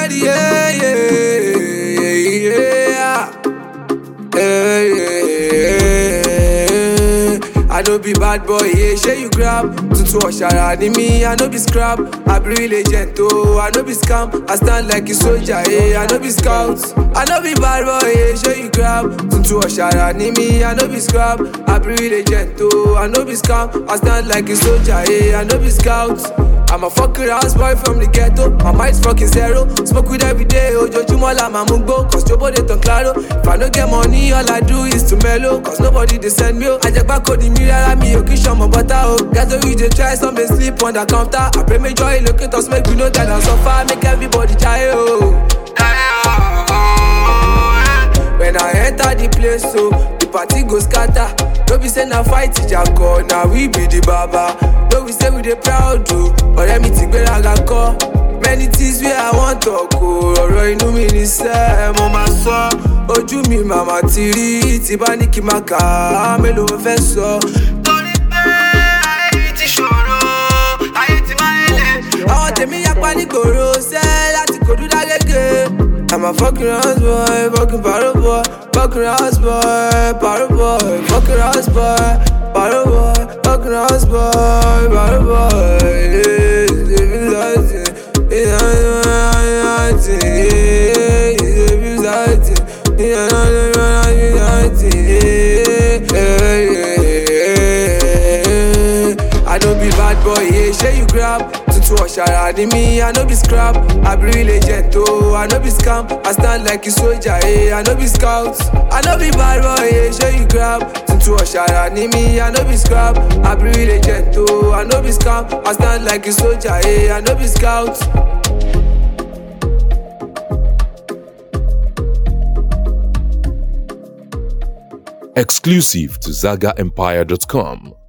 already, yeah, yeah, yeah, yeah, yeah. I no be bad boy, yeah, share you grab. Tutu Oshara ni me, I no be scrap. I be real agent, oh, I no be scam. I stand like a soldier, yeah, I no be scout. I no be bad boy, yeah, share you grab. Tutu Oshara ni me, I no be scrap. I be real agent, oh, I no be scam. I stand like a soldier, yeah, I no be scout. I'm a fucking house boy from the ghetto. My mind's fucking zero. Smoke weed every day. Ojoojúmọ́ la máa mú gbó. Cause nobody tan claro. If I no get money, all I do is to mellow. Cause nobody dey send me o. Àjẹgbá kò ní mi rárá mi ò kí ṣọmọ bọ́tà o. Ghetto you dey try some dey sleep on the counter. I pray make joy locators make we no die and suffer. Make everybody jaye o. When I enter the place so, the party go scatter. No be say na fight ìjàkọ̀, na we be the baba. No be say we dey proud o, ọ̀rẹ́ mi ti gbéraga kọ́. Many things wey I wan talk o, ọ̀rọ̀ inú mi ní sẹ́, mo máa sọ. Ojú mi màmá ti rí, tí bá ní kí n máa kà á, mélòó mo fẹ́ sọ. Torí pé ayé yìí ti ṣòro, ayé ti máa ń lè. Àwọn tèmi yapa nígboro sẹ́ láti kòdú dágége. I'm a fucking house boy, fucking paro boy, fucking house boy, paro boy, fucking house boy, paro boy, fucking house boy, paro boy. Yeah, living life, yeah, life, yeah, living life, yeah, yeah. I don't be bad boy, yeah, share you grab. Tutu Oshara ni me, I no be scrap. I be real agent, oh, I no be scam. I stand like a soldier, eh, I no be scout. I no be bad boy, yeah, show you grab. Tutu Oshara ni me, I no be scrap. I be real agent, oh, I no be scam. I stand like a soldier, eh, I no be scout. Exclusive to ZagaEmpire.com.